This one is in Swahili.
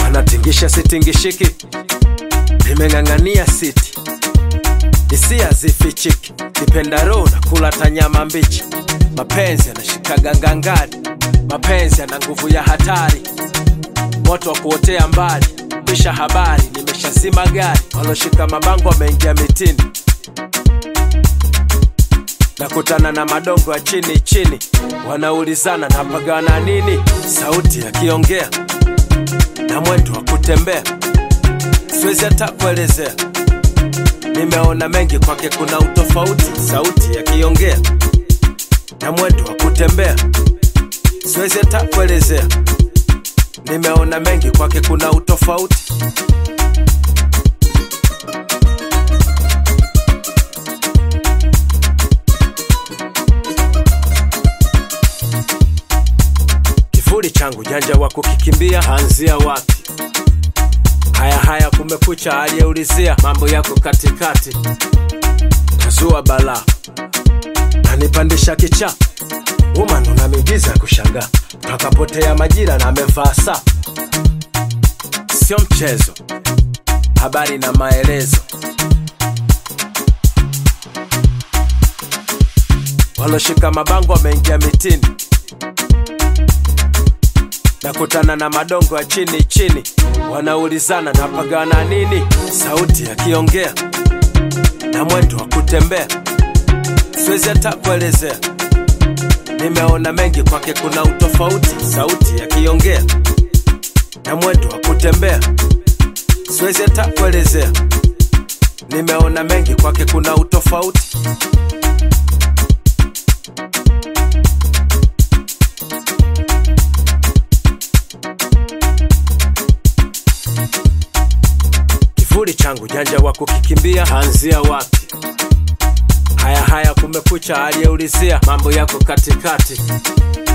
anatingisha sitingishiki nimeng'ang'ania siti hisia zifichiki kipendaro na kula tanyama mbichi mapenzi yanashikaga ngangari mapenzi yana nguvu ya hatari moto wa kuotea mbali pisha habari nimeshazima gari waloshika mabango wameingia mitini nakutana na madongo ya chini chini wanaulizana napagana nini sauti yakiongea na mwendo wa kutembea siwezi hata kuelezea nimeona mengi kwake kuna utofauti sauti yakiongea na mwendo wa kutembea siwezi hata kuelezea nimeona mengi kwake kuna utofauti kivuli changu janja wa kukikimbia anzia wapi haya haya kumekucha aliyeulizia mambo yako katikati tazua balaa nanipandisha kicha woman una miujiza ya kushangaa takapotea majira na amevaa saa sio mchezo habari na maelezo waloshika mabango wameingia mitini nakutana na madongo ya chini chini wanaulizana napagana nini sauti yakiongea na mwendo wa kutembea siwezi hata kuelezea nimeona mengi kwake kuna utofauti sauti yakiongea na mwendo wa kutembea siwezi hata kuelezea nimeona mengi kwake kuna utofauti kivuli changu janja wa kukikimbia anzia wapi haya haya kumekucha aliyeulizia mambo yako katikati